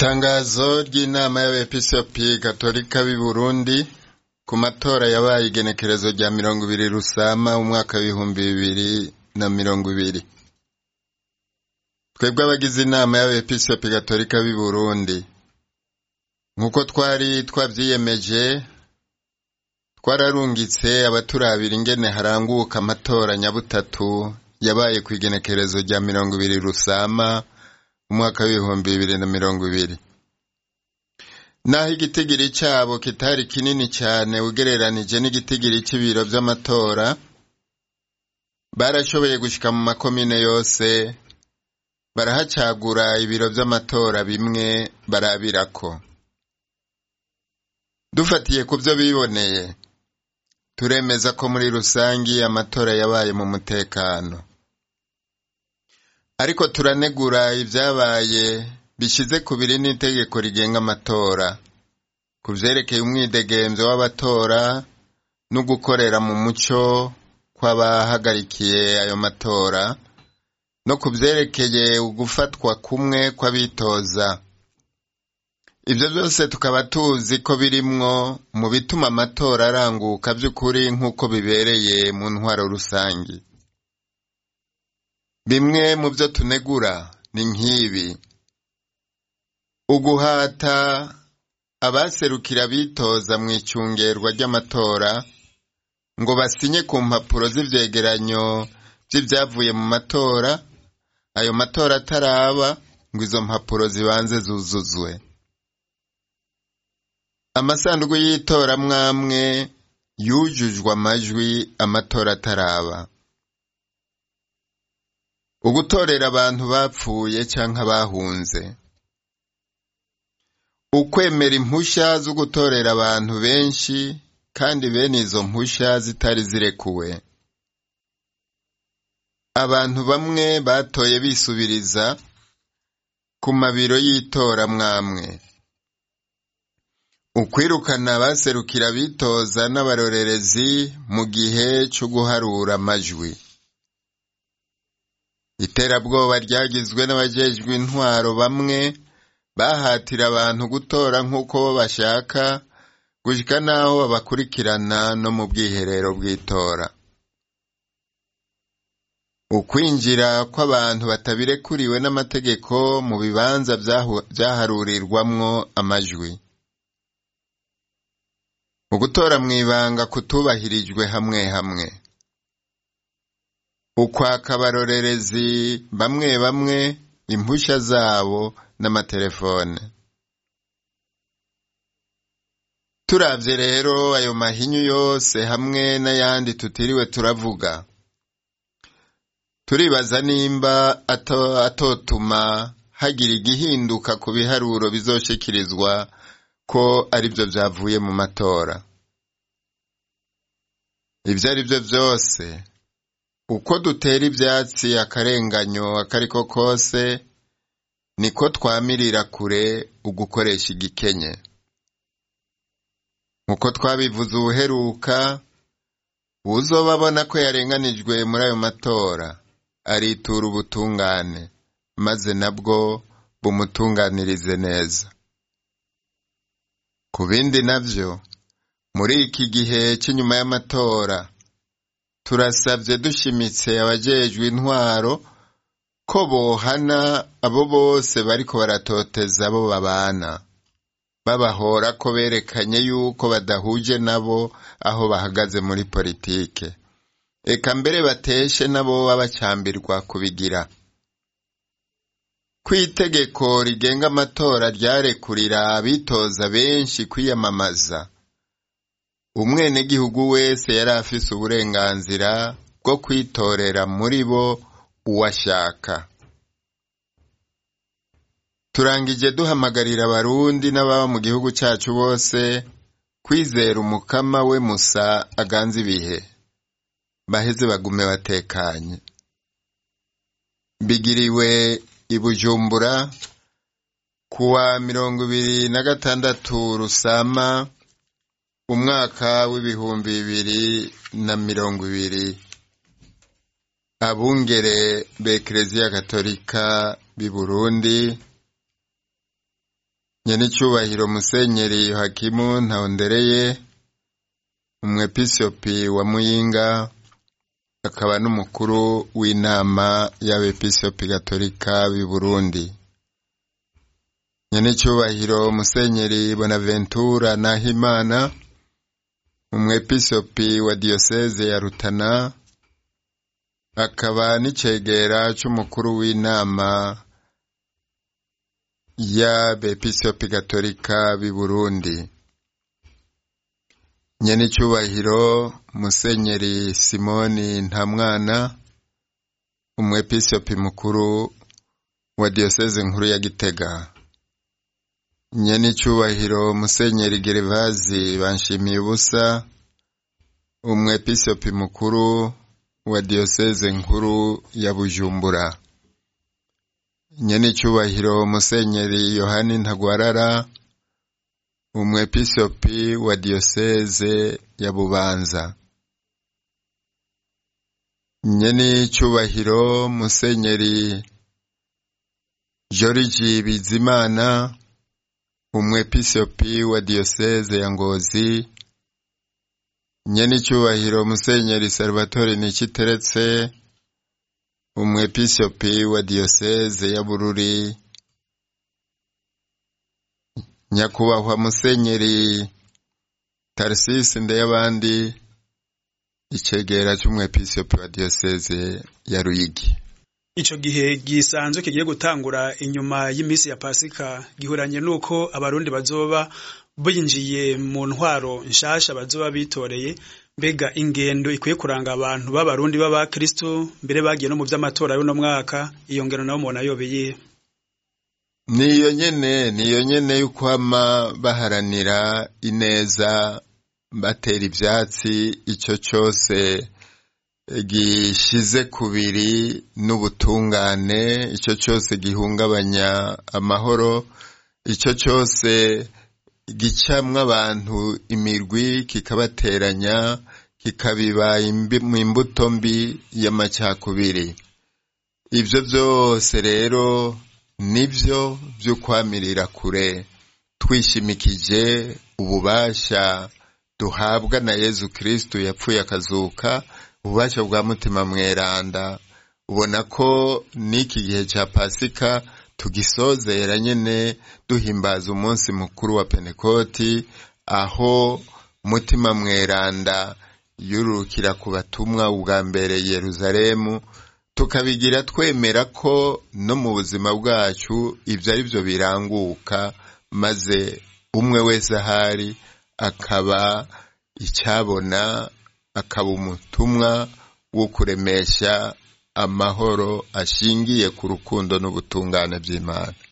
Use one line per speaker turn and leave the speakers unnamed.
Itangazo ry'inama y'abepiskopi gatolika b'i Burundi ku matora yabaye igenekerezo rya mirongo ibiri Rusama umwaka w'ibihumbi bibiri na mirongo ibiri. Twebwe abagize inama y'abepiskopi gatolika b'i Burundi nk'uko twari twavyiyemeje twararungitse abaturabira ingene haranguka amatora nyabutatu yabaye kw'igenekerezo rya mirongo ibiri Rusama umwaka w'ibihumbi bibiri na mirongo ibiri naho igitigiri cabo kitari kinini cane ugereranije n'igitigiri c'ibiro vy'amatora barashoboye gushika mu makomine yose barahacagura ibiro vy'amatora bimwe barabirako dufatiye ku vyo biboneye turemeza ko muri rusangi amatora yabaye mu mutekano ariko turanegura ivyabaye bishize kubiri n'itegeko rigenga amatora ku vyerekeye umwidegemvyo w'abatora no gukorera mu muco kw'abahagarikiye ayo matora no ku vyerekeye ugufatwa kumwe kw'abitoza ivyo vyose tukaba tuzi ko birimwo mu bituma amatora aranguka vy'ukuri nk'uko bibereye mu ntwaro rusangi bimwe mu vyo tunegura ni nk'ibi uguhata abaserukira bitoza mu icungerwa ry'amatora ngo basinye ku mpapuro z'ivyegeranyo vy'ivyavuye mu matora ayo matora ataraba ngo izo mpapuro zibanze zuzuzwe amasandugu y'itora mwamwe yujujwe amajwi amatora ataraba ugutorera abantu bapfuye canke abahunze ukwemera impusha zo gutorera abantu benshi kandi bene izo mpusha zitari zirekuwe abantu bamwe batoye bisubiriza ku mabiro y'itora mwamwe ukwirukana abaserukira bitoza n'abarorerezi mu gihe co guharura amajwi iterabwoba ryagizwe n'abajejwe intwaro bamwe bahatira abantu gutora nk'uko bo bashaka gushika n'aho babakurikirana no mu bwiherero bw'itora ukwinjira kw'abantu batabirekuriwe n'amategeko mu bibanza vyaharurirwamwo amajwi ugutora mw'ibanga kutubahirijwe hamwe hamwe ukwaka abarorerezi bamwe bamwe impusha zabo n'amatelefone turavye rero ayo mahinyu yose hamwe n'ayandi tutiriwe turavuga turibaza nimba ato, atotuma hagira igihinduka ku biharuro bizoshikirizwa ko arivyo vyavuye mu matora ivyo ari vyo vyose uko dutera ivyatsi akarenganyo akariko kose niko twamirira kure ugukoresha igikenye nkuko twabivuze ubuheruka uwuzoba abona ko yarenganijwe muri ayo matora aritura ubutungane maze nabwo bumutunganirize neza ku bindi navyo muri iki gihe c'inyuma y'amatora turasavye dushimitse abajejwe intwaro ko bohana abo bose bariko baratoteza abo babana babahora ko berekanye yuko badahuje nabo aho bahagaze muri politike eka mbere bateshe nabo babacambirwa kubigira kw'itegeko rigenga amatora ryarekurira abitoza benshi kwiyamamaza umwenegihugu wese yari afise uburenganzira bwo kwitorera muri bo uwashaka turangije duhamagarira abarundi n'ababa mu gihugu cacu bose kwizera umukama we musa aganza ibihe baheze bagume batekanye bigiriwe i bujumbura kuwa mirongo ibiri na gatandatu rusama umwaka w'ibihumbi bibiri na mirongo ibiri abungere b'ekereziya gatolika b'i burundi nyenicubahiro musenyeri yohakimu ntahondereye umwepiskopi wa muyinga akaba n'umukuru w'inama y'abepiskopi gatolika b'i burundi nyenicubahiro musenyeri bonaventura nahimana umwepiskopi wa diyoseze ya rutana akaba n'icegera c'umukuru w'inama y'abepiskopi gatolika b'i burundi nyenicubahiro musenyeri simoni ntamwana umwepiskopi mukuru wa diyoseze nkuru ya gitega nyenicubahiro musenyeri gerevazi banshimiye ubusa umwepiskopi mukuru wa diyoseze nkuru ya bujumbura nyenicubahiro musenyeri yohani ntagwarara umwepiskopi wa diyoseze ya bubanza nyenicubahiro musenyeri joriji bizimana umwepiskopi wa diyoseze ya ngozi nyenicubahiro musenyeri salvatore niciteretse umwepiskopi wa diyoseze ya bururi nyakubahwa musenyeri tarisisi ndeyabandi icegera c'umwepiskopi wa diyoseze ya ruyigi
ico gihe gisanzwe kigiye gutangura inyuma y'imisi ya pasika gihuranye nuko abarundi bazoba binjiye mu ntwaro nshasha bazoba bitoreye mbega ingendo ikwiye kuranga abantu b'abarundi b'abakristo mbere bagiye no mu vy'amatora y'uno mwaka iyo ngendo nabo mubona yobeye
niyo nyene niyo nyene y'ukwama baharanira ineza batera ivyatsi ico cose gishize kubiri n'ubutungane ico cose gihungabanya amahoro ico cose gicamwo abantu imirwi kikabateranya kikabiba imbuto mbi y'amacakubiri ivyo vyose rero nivyo vy'ukwamirira kure twishimikije ububasha duhabwa na yezu kristu yapfuye akazuka ububasha bwa mutima mweranda ubona ko n'iki gihe ca pasika tugisozera nyene duhimbaza umunsi mukuru wa pentekoti aho mutima mweranda yurukira ku batumwa ubwa mbere yeruzalemu tukabigira twemera ko no mu buzima bwacu ibyo ari byo biranguka maze umwe wese ahari akaba icyabona akaba umutumwa wo kuremesha amahoro ashingiye ku rukundo n'ubutungane by'imana